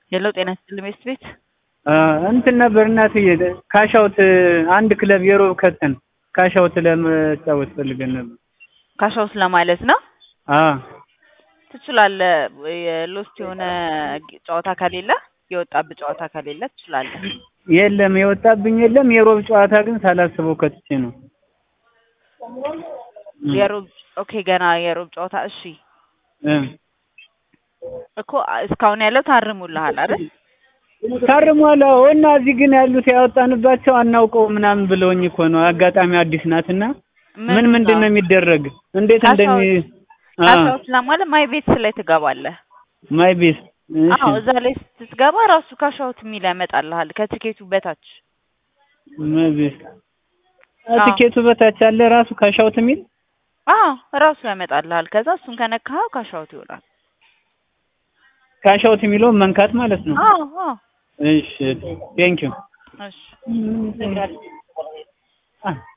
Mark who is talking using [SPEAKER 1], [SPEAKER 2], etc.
[SPEAKER 1] የለው ጤና ይስጥልኝ ቤት ቤት
[SPEAKER 2] እንትን ነበር እናትዬ ካሻውት አንድ ክለብ የሮብ ከተን ካሻውት ለመጫወት ፈልገን ነበር።
[SPEAKER 1] ካሻውት ለማለት ነው።
[SPEAKER 2] አዎ
[SPEAKER 1] ትችላለህ። የሎስት የሆነ ጨዋታ ከሌለ የወጣብህ ጨዋታ ከሌለ ትችላለህ።
[SPEAKER 2] የለም የወጣብኝ የለም። የሮብ ጨዋታ ግን ሳላስበው ከትቼ ነው።
[SPEAKER 1] የሮብ ኦኬ፣ ገና የሮብ ጨዋታ እሺ
[SPEAKER 2] እ
[SPEAKER 1] እኮ እስካሁን ያለው ታርሙልሃል አይደል?
[SPEAKER 2] ታርሟል። አዎ። እና እዚህ ግን ያሉት ያወጣንባቸው አናውቀው ምናምን ብለውኝ እኮ ነው። አጋጣሚ አዲስ ናትና ምን ምንድን ነው የሚደረግ እንዴት እንደሚ አ
[SPEAKER 1] ካሻውት ለማለት ማይ ቤት ላይ ትገባለህ።
[SPEAKER 2] ማይ ቤት እሺ
[SPEAKER 1] አዎ እዛ ላይ ስትገባ ራሱ ካሻውት የሚል ያመጣልሃል ከትኬቱ በታች።
[SPEAKER 2] ማይ ቤት
[SPEAKER 1] አዎ።
[SPEAKER 2] ትኬቱ በታች አለ ራሱ ካሻውት የሚል
[SPEAKER 1] አዎ ራሱ ያመጣልሃል። ከዛ እሱን ከነካኸው ካሻውት ይሆናል።
[SPEAKER 2] ካሻውት የሚለውን መንካት ማለት ነው።
[SPEAKER 1] አዎ አዎ
[SPEAKER 2] እሺ ቴንኪው
[SPEAKER 1] እሺ